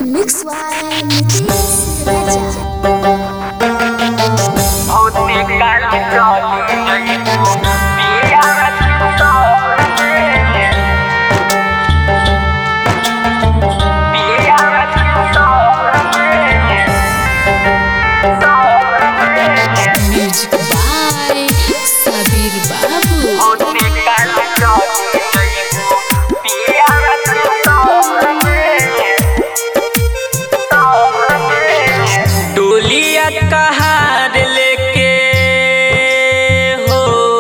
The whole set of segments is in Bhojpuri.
Mix by Nitish Raja. Music by Sabir Babu. डोलिया कहार लेके हो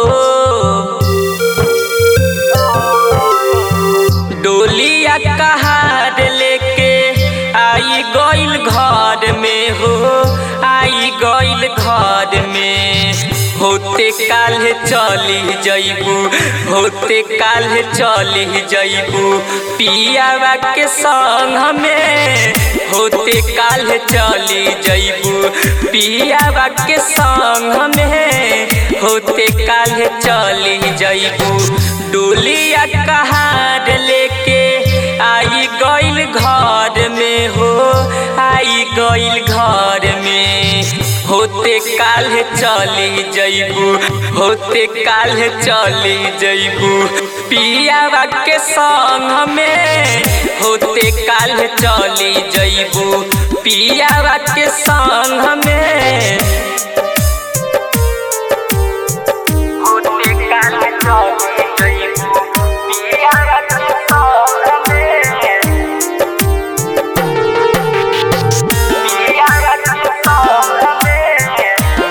डोलिया कहार लेके आई गइल घर में हो आई गइल घर में होते काल्हे चली जइबू होते काल्हे चली जइबू पियावा के संग में होते काल्हे चली जइबू पियावा के संग में होते काल्हे चली जइबू डोलिया कहार लेके आई गइल घर में हो आई गइल घर में होते काल्हे चली जइबू होते काल्हे चली जइबू पियावा के संग में होते काल्हे चली जइबू पियावा के संग में होते काल्हे चली जइबू पियावा के संग में पियावा के संग में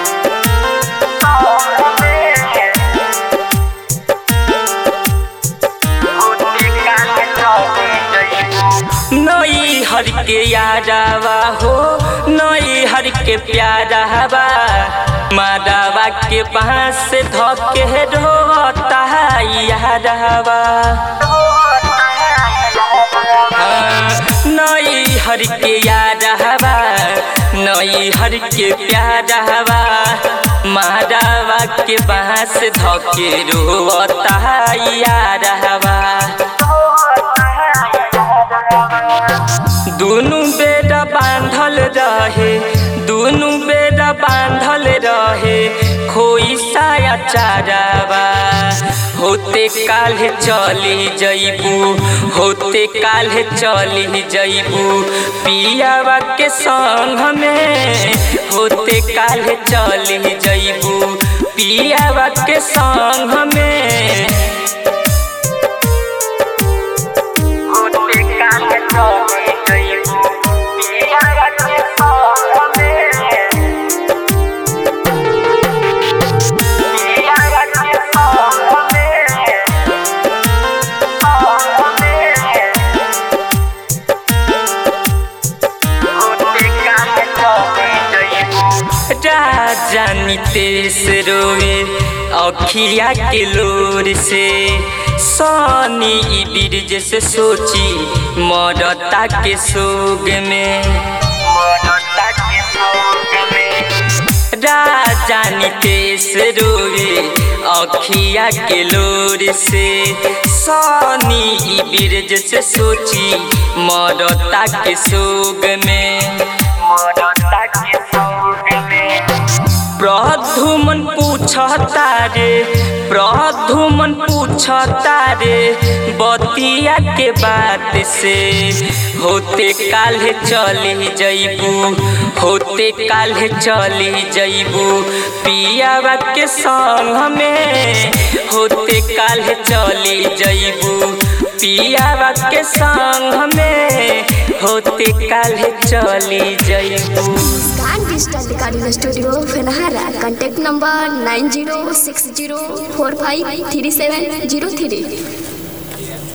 नई हर के यादावा हो नई हर के प्यारावा मादावा के पास से धके ढोता यादावा नई हर के यादावा नई हर के प्यारावा मादावा के पास धके रोता यादावा दुनु बेड़ा बांधल रहे दुनु बेड़ा बांधल रहे खोई साया चारावा होते काल्हे चली जइबू होते काल्हे चली जइबू पियावा के संग में होते काल्हे चली जइबू पियावा के संग में होते काल्हे चली जइबू पियावा के संग में पियावा के संग में संग में होते काल्हे चली जइबू राजा नितेश रोवे अखिया के लोर से सनी ई बीरज से सोची मरता के सोग में मरता के सोग में राजा नितेश रोवे अखिया के लोर से सनी ई बीरज से सोची मरता के सोग में मरता के सोग में प्रधुमन पूछता रे प्रधुमन पूछता रे बतिया के बात से होते काल्हे चली जइबू होते काल्हे चली जइबू पियावा के संग में होते काल्हे चली जइबू पियावा के संग में होते काल्हे चली जइबू Scan Digital Recording Studio, Fenahara. Contact number 9060453703.